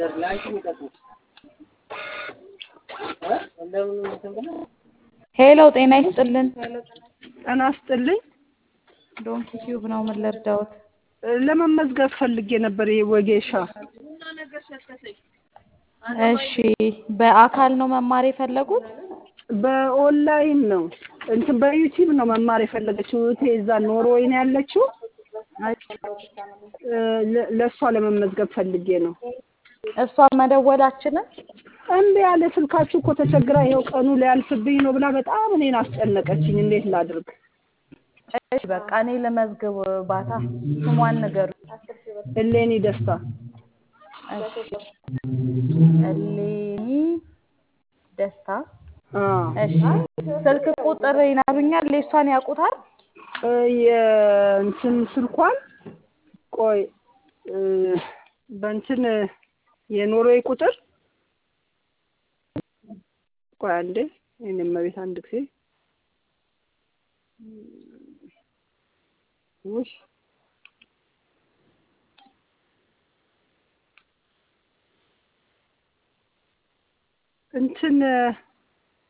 ሄሎ ጤና ይስጥልን። ጤና ይስጥልኝ። ዶንኪ ቲዩብ ነው። ምን ልርዳዎት? ለመመዝገብ ፈልጌ ነበር። ይሄ ወጌሻ እሺ፣ በአካል ነው መማር የፈለጉት? በኦንላይን ነው እንትን በዩቲዩብ ነው መማር የፈለገችው እህቴ እዛ ኖርዌይ ነው ያለችው። ለ- ለእሷ ለመመዝገብ ፈልጌ ነው። እሷ መደወላችንን እምቢ ያለ ስልካችሁ እኮ ተቸግራ ይኸው ቀኑ ሊያልፍብኝ ነው ብላ በጣም እኔን አስጨነቀችኝ። እንዴት ላድርግ? እሺ፣ በቃ እኔ ልመዝግብ። ባታ ስሟን ንገሩ። እሌኒ ደስታ እሺ፣ እሌኒ ደስታ። አዎ። እሺ፣ ስልክ ቁጥር ይነግሩኛል? የእሷን ያውቁታል? እ የእንትን ስልኳን ቆይ እ በእንትን የኖርዌይ ቁጥር ቆይ አንዴ የእኔ እመቤት አንድ ጊዜ ውይ እንትን